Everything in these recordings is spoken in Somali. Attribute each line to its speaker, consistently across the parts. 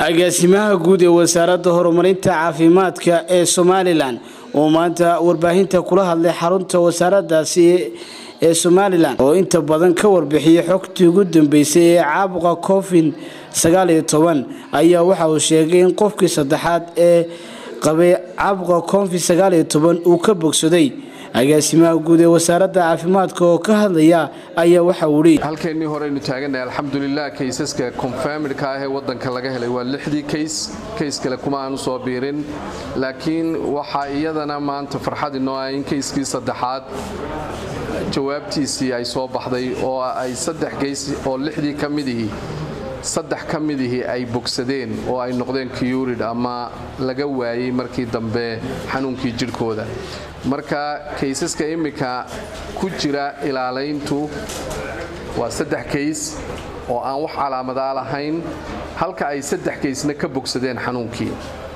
Speaker 1: agaasimaha guud ee wasaaradda horumarinta caafimaadka ee somalilan oo maanta warbaahinta kula hadlay xarunta wasaaradaasi ee somalilan oo inta badan ka warbixiyay xogtii ugu dambeysay ee caabuqa covid sagaaliyo toban ayaa waxa uu sheegay in qofkii saddexaad ee qabay caabuqa covid sagaaliyo toban uu ka bogsaday agaasimaha guud ee wasaaradda caafimaadka oo ka hadlaya ayaa waxa uu leeyay
Speaker 2: halkeennii horeynu taaganahay alxamdulilah kaysaska confirmidka ah ee waddanka laga helay waa lixdii kays kays kale kuma aanu soo biirin laakiin waxaa iyadana maanta farxad inoo ah in kayskii saddexaad jawaabtiisii ay soo baxday oo ay saddex kays oo lixdii ka midihii saddex ka midihii ay bogsadeen oo ay noqdeen kiyurid ama laga waayey markii dambe xanuunkii jidhkooda marka kaysaska iminka ku jira ilaalayntu waa saddex kays oo aan wax calaamadaa lahayn halka ay saddex kaysna ka bogsadeen xanuunkii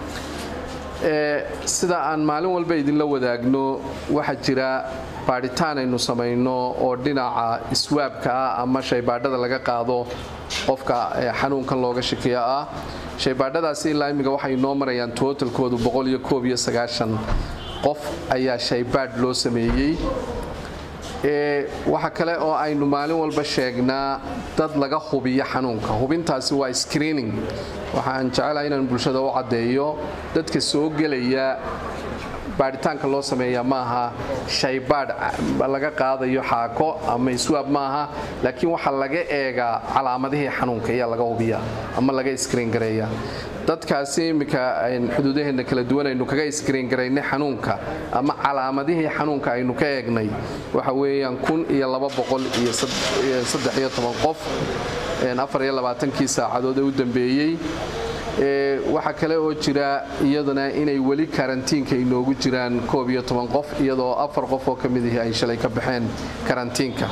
Speaker 2: sida aan maalin walba idinla wadaagno waxaa jira baadhitaan aynu samayno oo dhinaca iswaabka ah ama shaybaadhada laga qaado qofka xanuunkan looga shakiya ah shaybaadhadaasi ilaa imminka waxay noo marayaan tootalkoodu qof ayaa shaybaadh loo sameeyey waxa kale oo aynu maalin walba sheegnaa dad laga hubiyo xanuunka hubintaasi waa screening waxaan jecelahay inaan bulshada u caddeeyo dadka soo gelaya baadhitaanka loo sameeya maaha shaybaadh laga qaadayo xaako ama iswaab maaha laakiin waxaa laga eegaa calaamadihii xanuunka ayaa laga hubiya ama laga iskriin gareeya dadkaasi iminka xuduudaheenna kala duwan aynu kaga iskriin garaynay xanuunka ama calaamadihii xanuunka aynu ka eegnay waxa weeyaan kun iyo laba boqol iyo saddex iyo toban qof afar iyo labaatankii saacadood ee u dambeeyey waxaa kale oo jira iyaduna inay weli karantiinka inoogu jiraan koob iyo toban qof iyadoo afar qof oo ka midihii ay shalay ka baxeen karantiinka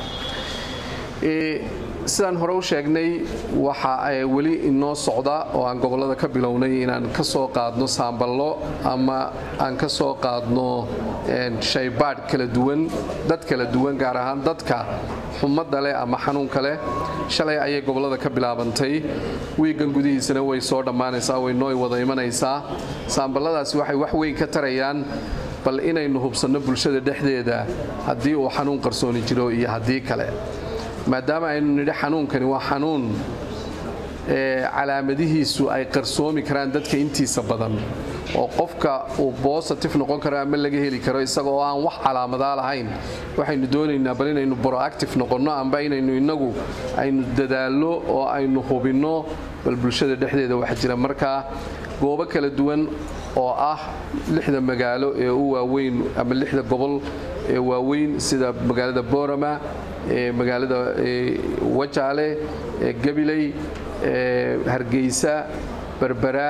Speaker 2: sidaan hore u sheegnay waxa weli inoo socda oo aan gobollada ka bilownay inaan ka soo qaadno saamballo ama aan ka soo qaadno shaybaadh kala duwan dad kala duwan gaar ahaan dadka xumadda leh ama xanuunka leh shalay ayay gobollada ka bilaabantay wiigan gudihiisana way soo dhammaanaysaa way noo wada imanaysaa saamballadaasi waxay wax weyn ka tarayaan bal inaynu hubsanno bulshada dhexdeeda haddii uu xanuun qarsooni jiro iyo haddii kale maadaama aynu nidhi xanuunkani waa xanuun calaamadihiisu ay qarsoomi karaan dadka intiisa badan oo qofka uu bositif noqon karo ama laga heli karo isaga oo aan wax calaamadaa lahayn waxaynu doonaynaa bal inaynu broactive noqonno amba inaynu inagu aynu dadaallo oo aynu hubinno bal bulshada dhexdeeda waxa jira markaa goobo kala duwan oo ah lixda magaalo ee u waaweyn ama lixda gobol ee waaweyn sida magaalada boorama magaalada wajaale gabiley hargeysa berbera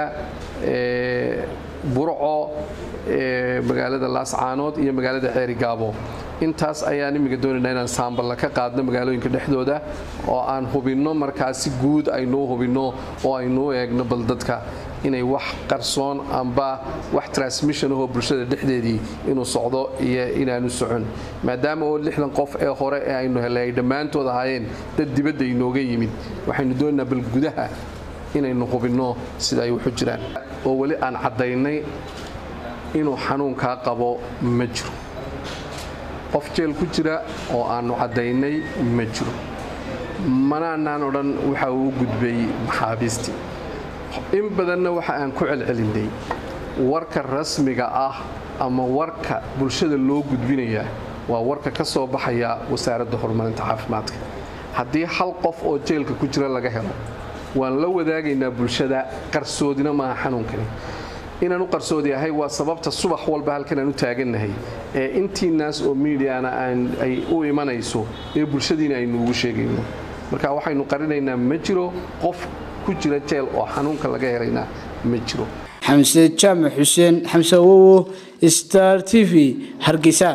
Speaker 2: burco magaalada laascaanood iyo magaalada ceerigaabo intaas ayaan imminka doonaynaa inaan saamballa ka qaadno magaalooyinka dhexdooda oo aan hubinno markaa si guud aynuu hubinno oo aynuu eegno bal dadka inay wax qarsoon amba wax transmission ahoo bulshada dhexdeedii inuu socdo iyo inaanu socon maadaama oo lixdan qof ee hore ee aynu helay ay dhammaantood ahaayeen dad dibadda inooga yimid waxaynu doonaynaa bal gudaha inaynu hubinno sida ay waxu jiraan oo weli aan caddaynay inuu xanuunkaa qabo ma jiro qof jeel ku jira oo aannu caddaynay ma jiro manaanaan odhan waxa uu gudbay maxaabiistii in badanna waxa aan ku celcelinay warka rasmiga ah ama warka bulshada loo gudbinayaa waa warka ka soo baxaya wasaaradda horumarinta caafimaadka haddii hal qof oo jeelka ku jira laga helo waan la wadaagaynaa bulshada qarsoodina maaha xanuunkani inaan u qarsoodi ahay waa sababta subax walba halkan aan u taagannahay ee intiinaas oo miidiana ay u imanayso ee bulshadiina aynu ugu sheegayno marka waxaynu qarinaynaa ma jiro qof ku jira jeel oo xanuunka laga helayna ma jiro
Speaker 1: xamse jaamac xuseen xamse awowo star t v hargeysa